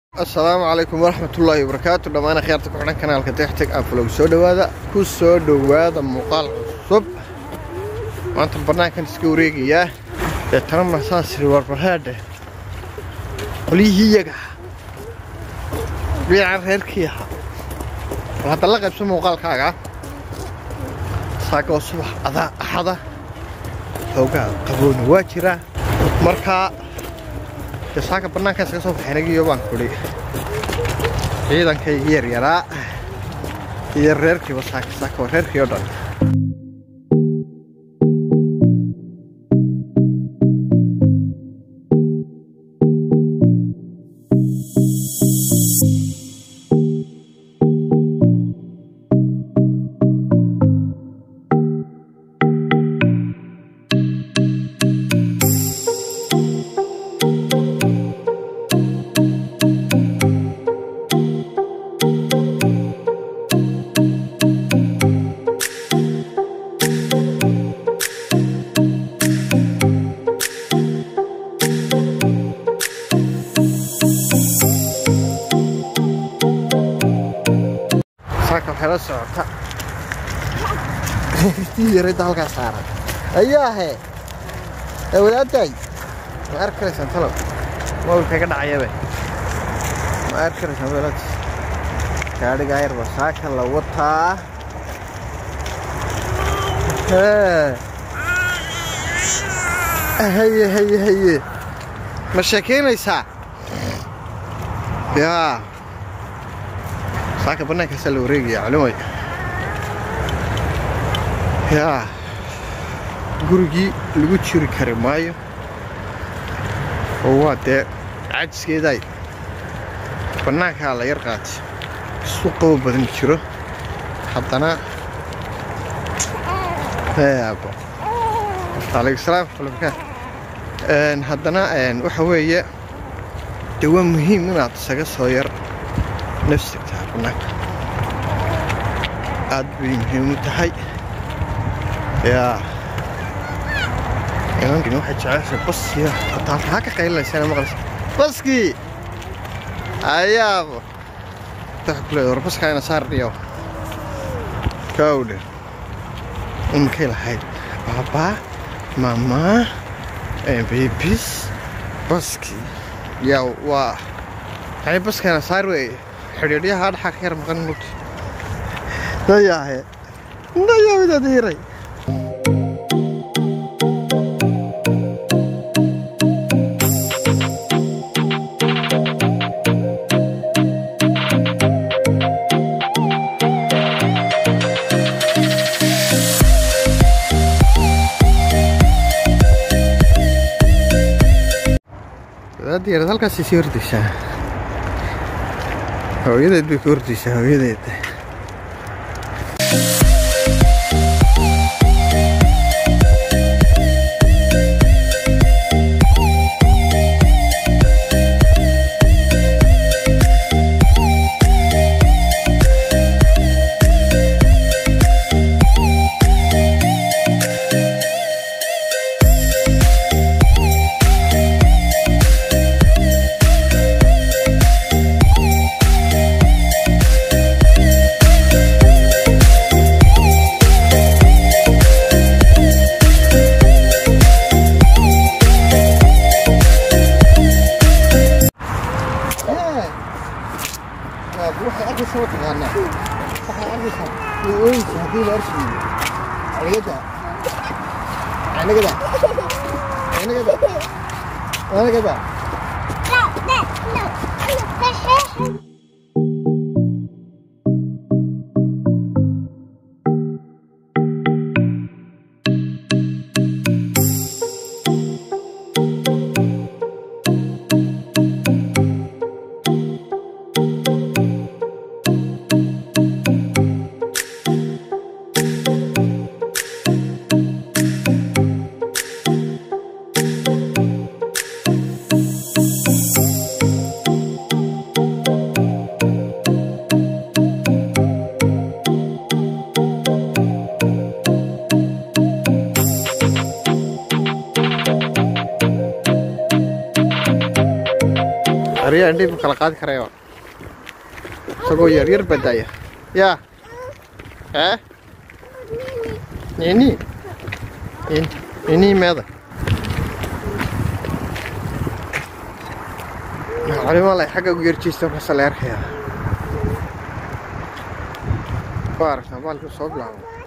assalaamu calaykum waraxmatullaahi wabarakaatu dhammaan akhyaarta ku xidhan kanaalka dexteg aflog soo dhowaada ku soo dhowaada muuqaal cusub maanta bannaankan iska wareegayaa deetana masaasiri warbarhaadhe qolyihii iyaga biican reerkii ahaa bal hadda la qaybso muuqaalkaaga saaka oo subax adaa axada xoogaa qaboona waa jiraa markaa dee saaka bannaankan iskaga soo baxaynagiyo baan kudhi ciidankayga yaryaraa iyo reerkiiba saaka saaka waa reerkii oo dhan saaka waxay la socota tii yaradda halkaa saaran ayaahe ee wadaadaay ma arki karaysaan talow mobilka iga dhacayabe ma arki karaysaan wadaad gaadhigaa yarba saaka la wataa Hee. haye haye haye ma sheekaynaysaa yaa saaka bannaankaasaa la wareegaya culimay yaa gurigii lagu jiri kari maayo oo waa dee cajiskeedaay bannaankaa la yar qaatay isu qabo badan jiro haddana yaabo alaykum salaam waraxmatullahi barakaatu haddana waxa weeye dee waa muhiim inaad isaga soo yar nafsigtaa bannaanka aad bay muhiim u tahay yaa inankini waxay jeceshay baskiya hataa haa ka qaylinaysaa maqlaysa baskii ayaabo waxa ku leedahay war baskaa ina saar dhiyo kawdhe imakay lahayd baabaa mamaa babies baskii yaa waa maxay baskaana saar weeye xidhiidhyaha adhaxa ka yar maqan mugti dayaahe dayaawidadiiray wadaadiyarad halkaasay sii hordaysaa hooyadeed bay ka hordaysaa hooyadeed waxay arkaysaa mataqaanaa waxay arkaysaa ooyinka haddii la arkiyo anigada anigada anigada anigada indhihi ma kala qaadi karaya isagoo yaryar badaaya yaa ee nini nini meeda culimo lay xagga ugu yarjiista markaasa la arkayaa ku aragtaa baalku soo bilaabo